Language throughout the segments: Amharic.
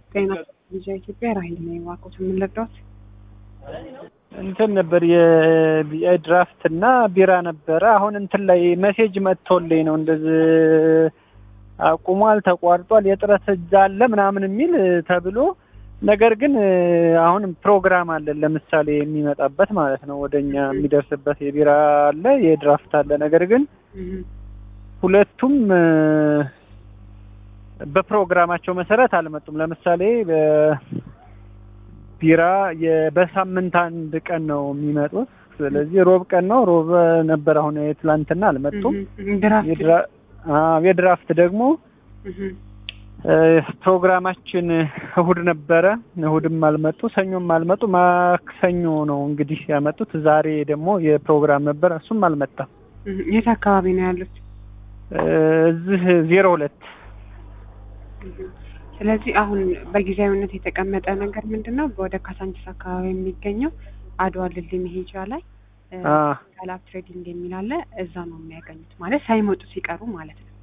ጤና ልጃ ኢትዮጵያ ራሂል ነኝ። እባክዎት የምንረዳዎት? እንትን ነበር የድራፍት እና ቢራ ነበረ። አሁን እንትን ላይ ሜሴጅ መጥቶልኝ ነው እንደዚህ አቁሟል፣ ተቋርጧል፣ የጥረት እጅ አለ ምናምን የሚል ተብሎ ነገር ግን አሁን ፕሮግራም አለን ለምሳሌ የሚመጣበት ማለት ነው ወደኛ የሚደርስበት የቢራ አለ የድራፍት አለ። ነገር ግን ሁለቱም በፕሮግራማቸው መሰረት አልመጡም። ለምሳሌ ቢራ በሳምንት አንድ ቀን ነው የሚመጡት። ስለዚህ ሮብ ቀን ነው ሮብ ነበር። አሁን የትላንትና አልመጡም። የድራፍት ደግሞ ፕሮግራማችን እሁድ ነበረ። እሁድም አልመጡ፣ ሰኞም አልመጡ። ማክሰኞ ነው እንግዲህ ያመጡት። ዛሬ ደግሞ የፕሮግራም ነበር፣ እሱም አልመጣም። የት አካባቢ ነው ያሉት? እዚህ ዜሮ ሁለት ስለዚህ አሁን በጊዜያዊነት የተቀመጠ ነገር ምንድን ነው? ወደ ካሳንቺስ አካባቢ የሚገኘው አድዋ ድልድይ መሄጃ ላይ ጋላብ ትሬዲንግ የሚል አለ። እዛ ነው የሚያገኙት፣ ማለት ሳይመጡ ሲቀሩ ማለት ነው።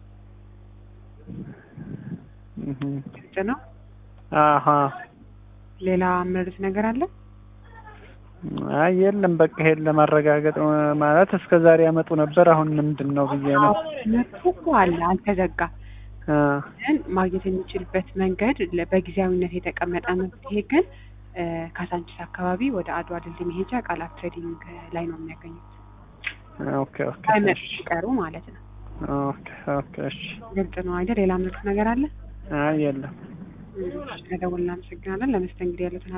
ግልጽ ነው። አሀ ሌላ ምርት ነገር አለ? አይ የለም፣ በቃ ይሄን ለማረጋገጥ ማለት እስከ ዛሬ ያመጡ ነበር። አሁን ምንድን ነው ብዬ ነው። መጥቶ እኮ አለ አልተዘጋም። ግን ማግኘት የሚችልበት መንገድ በጊዜያዊነት የተቀመጠ መፍትሄ ግን ካሳንቺስ አካባቢ ወደ አድዋ ድልድይ መሄጃ ቃላት ትሬዲንግ ላይ ነው የሚያገኙት። ኦኬ ኦኬ ሳይመጡ ሲቀሩ ማለት ነው። ኦኬ ኦኬ እሺ፣ ግልጽ ነው አይደል? ሌላ ምርት ነገር አለ? አይ የለም። ለደውል እናመሰግናለን። ለመስተንግዶ ያሉትን